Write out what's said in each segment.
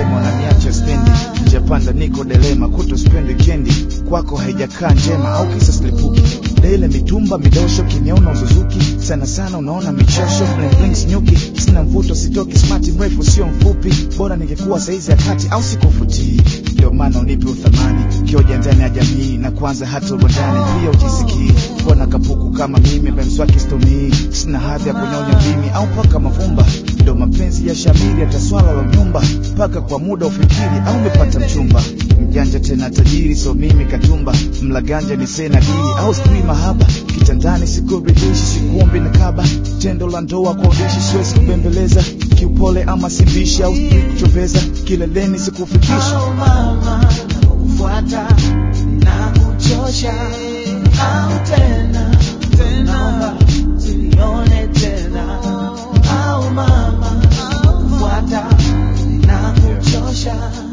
ukisema unaniacha spendi njapanda niko delema kuto spendi kendi kwako haijakaa njema au kisa slipuki daile mitumba midosho kiniona uzuzuki sana sana unaona michosho blinks nyuki sina mvuto sitoki smati mrefu sio mfupi bora ningekuwa saizi ya kati au sikufutii ndio maana unipe uthamani kioja ndani ya jamii na kwanza hata uwandani pia ujisikii mbona kapuku kama mimi memswaki stomii sina hadhi ya kunyonya mimi au mpaka mavumba ndo mapenzi ya shamiri hata swala la nyumba mpaka kwa muda ufikiri au umepata mchumba mjanja tena tajiri so mimi katumba mlaganja ni sena dili au sijui mahaba kitandani sikuridhishi sikuombi na kaba tendo la ndoa kwa udishi siwezi kubembeleza kiupole ama simbishi au sijui kuchoveza kileleni sikufikisha Au mama nakufuata na kuchosha au tena naomba usinione tena au mama nakufuata na kuchosha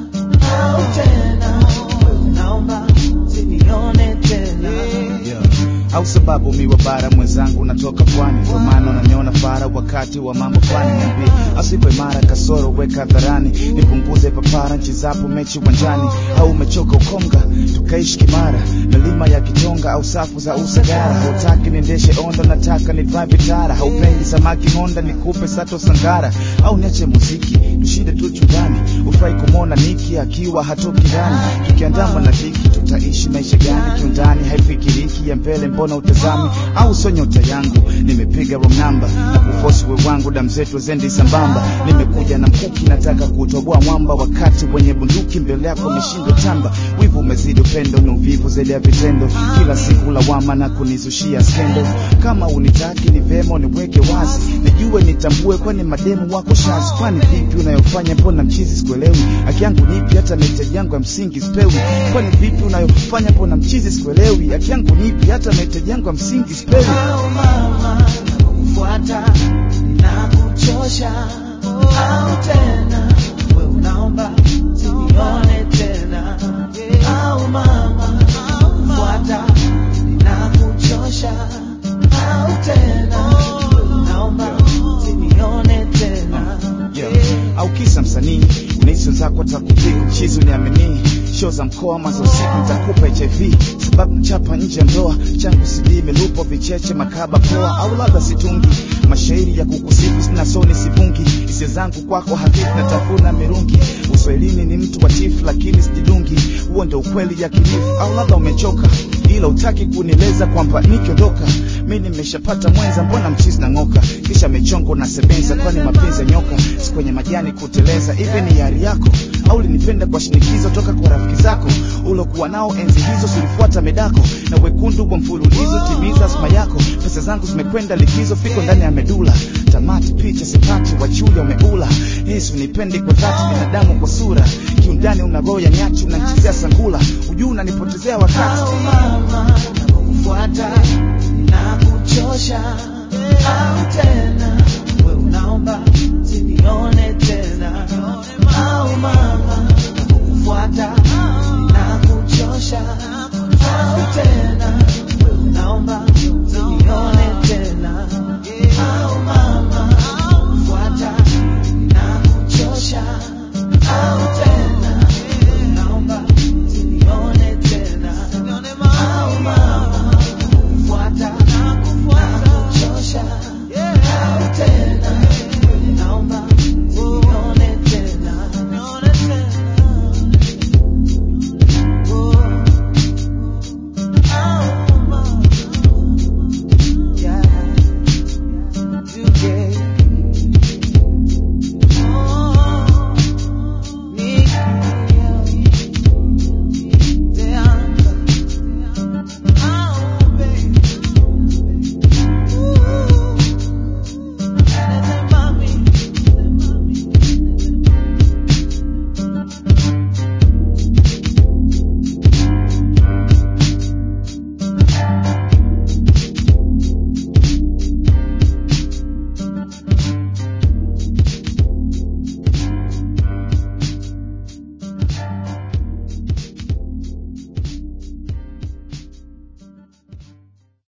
au tena naomba usinione tena Yeah. au sababu miwa bara mwenzangu natoka pwani ndio maana unaniona fara wakati wa mambo fulani niambie asipo imara kasoro weka hadharani nipunguze papara nchi zapo mechi uwanjani au umechoka ukonga tukaishi kimara milima ya kitonga au safu za usagara hautaki niendeshe onda nataka ni drive tara haupendi samaki honda nikupe sato sangara au niache muziki tushinde tu chumbani ufai kumwona niki akiwa hatoki ndani tukiandama na dhiki tutaishi maisha gani kiundani haifikiriki ya mbele mbona utazami au sio nyota yangu nimepiga wrong number na kufosi we wangu damu zetu zendi sambamba nimekuja na mkuki nataka kutoboa mwamba wakati wenye bunduki mbele yako mishindo tamba wivu umezidi upendo ni uvivu zaidi ya vitendo kila siku lawama na kunizushia skendo kama unitaki ni vema niweke wazi nijue nitambue kwani mademu wako shazi kwani vipi unayofanya mbona mchizi sikuelewi haki yangu nipi hata mahitaji yangu ya msingi sipewi kwani vipi unayofanya mbona mchizi sikuelewi haki yangu nipi hata mahitaji yangu ya msingi sipewi au mama nakufuata na kuchosha au tena we unaomba sinione tena au mama nakufuata na kuchosha au tena we unaomba sinione tena yeah. au kisa msanii unahisi wenzako atakupiku mchizi uniamini show za mkoa maza usiku nitakupa hiv sababu chapa nje ya ndoa changu CD milupo vicheche makaba poa au labda situngi mashairi ya kukusifu sina soni sivungi hisia zangu kwako hafifu natafuna mirungi uswahilini ni mtu wa tifu lakini sijidungi huo ndo ukweli ya kilifu au labda umechoka ila utaki kunieleza kwamba nikiondoka mi nimeshapata mwenza mbona mchizi na ng'oka kisha mechongo na sebenza kwani mapenzi ya nyoka si kwenye majani kuteleza hivi ni yari yako au linipenda kwa shinikizo toka kwa rafiki zako ulokuwa nao enzi hizo sulifuata medako na wekundu kwa mfululizo timiza asma yako pesa zangu zimekwenda likizo fiko ndani ya medula tamati picha sipati wachuya umeula yesu nipendi kwa dhati binadamu kwa sura kiundani una roho ya nyati unanchezea sangula ujuu unanipotezea wakati au mama nakufuata na kuchosha au tena